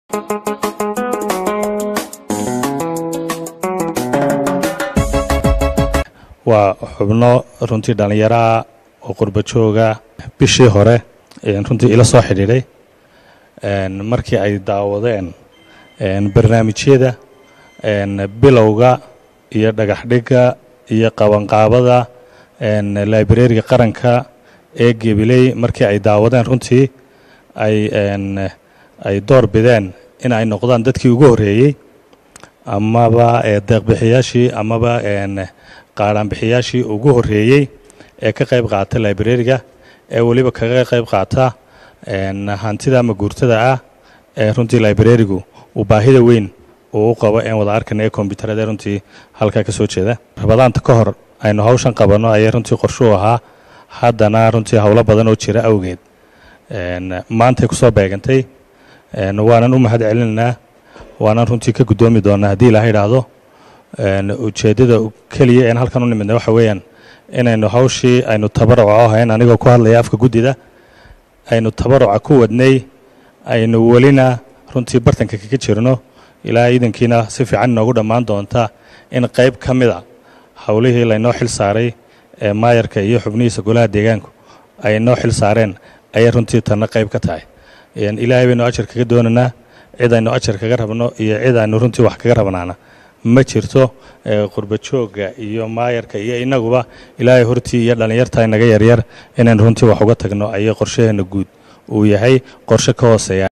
waa xubno runtii dhallinyaraha oo qurba jooga bishii hore runtii ila soo xidhiidhay markii ay daawadeen barnaamijyada bilowga iyo dhagaxdhigga iyo qabanqaabada librariga qaranka ee gebiley markii ay daawadeen runtii ay ay door bideen in ay noqdaan dadkii ugu horreeyey amaba deeqbixiyaashii amaba qaadhaanbixiyaashii ugu horreeyey ee ka qayb qaata librariga ee weliba kaga qayb qaata hantida ama guurtada ah ee runtii librarigu uu baahida weyn uu u qabo een wada arkana ee kombyuutarada runtii halkaa ka soo jeeda rabadaanta ka hor aynu hawshan qabanno ayay runtii qorshuu ahaa haddana runtii howlo badan oo jira awgeed maantay ku soo beegantay waanan u mahad celinaynaa waanan runtii ka guddoomi doonaa haddii ilaha idhaahdo ujeeddada keliya een halkan u nimidna waxa weeyaan inaynu hawshii aynu tabaruca o ahayn anigoo ku hadlaya afka guddida aynu tabaruca ku wadnay aynu welina runtii bartanka kaga jirno ilaa iidankiina si fiican inoogu dhammaan doonta in qayb ka mida howlihii laynoo xil saaray ee maayarka iyo xubnihiisa golaha deegaanku ay noo xil saareen ayay runtii tanna qayb ka tahay ilaahay baynu ajar kaga doonaynaa cid aynu ajar kaga rabno iyo cid aynu runtii wax kaga rabnaana ma jirto qurba joogga iyo maayarka iyo inaguba ilaahay hortii iyo dhallinyarta inaga yaryar inaynu runtii wax uga tagno ayay qorshaheenna guud uu yahay qorshe ka hooseeya